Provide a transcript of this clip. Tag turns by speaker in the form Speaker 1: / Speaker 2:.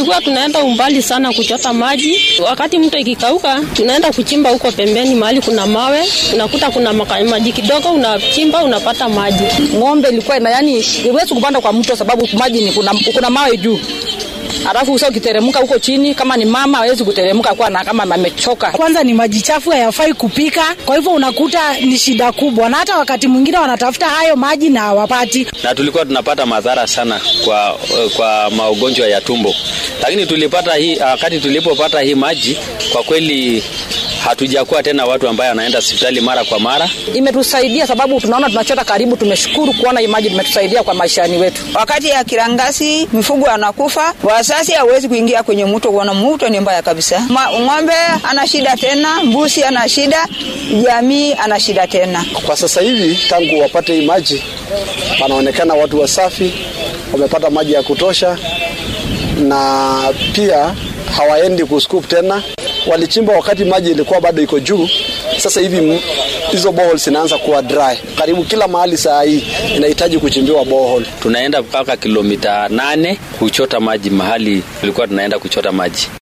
Speaker 1: tulikuwa tunaenda umbali sana kuchota maji. Wakati mto ikikauka, tunaenda kuchimba huko pembeni mahali kuna mawe, unakuta kuna maka- maji kidogo, unachimba unapata maji.
Speaker 2: Ng'ombe ilikuwa ina yani, iwezi kupanda kwa mto sababu maji ni kuna, kuna mawe juu alafu usa ukiteremka huko chini, kama ni mama hawezi kuteremka kwa na kama amechoka.
Speaker 3: Kwanza ni maji chafu, hayafai kupika, kwa hivyo unakuta ni shida kubwa, na hata wakati mwingine wanatafuta hayo maji na hawapati.
Speaker 4: na tulikuwa tunapata madhara sana kwa, kwa magonjwa ya tumbo, lakini tulipata hii wakati tulipopata hii maji, kwa kweli hatujakuwa tena watu ambaye anaenda hospitali mara kwa mara.
Speaker 2: Imetusaidia sababu tunaona tunachota karibu. Tumeshukuru kuona hii maji imetusaidia kwa maishani wetu.
Speaker 5: Wakati ya kirangasi mifugo anakufa, wasasi hawezi kuingia kwenye mto, kuona mto ni mbaya kabisa. Ma, ng'ombe ana shida tena, mbuzi ana shida, jamii ana shida tena.
Speaker 6: Kwa sasa hivi tangu wapate hii maji, wanaonekana watu wasafi, wamepata maji ya kutosha, na pia hawaendi kuscoop tena. Walichimba wakati maji ilikuwa bado iko juu. Sasa hivi m- hizo boreholes zinaanza kuwa dry. Karibu kila mahali saa hii inahitaji kuchimbiwa borehole.
Speaker 4: Tunaenda mpaka kilomita nane kuchota maji mahali tulikuwa tunaenda kuchota maji.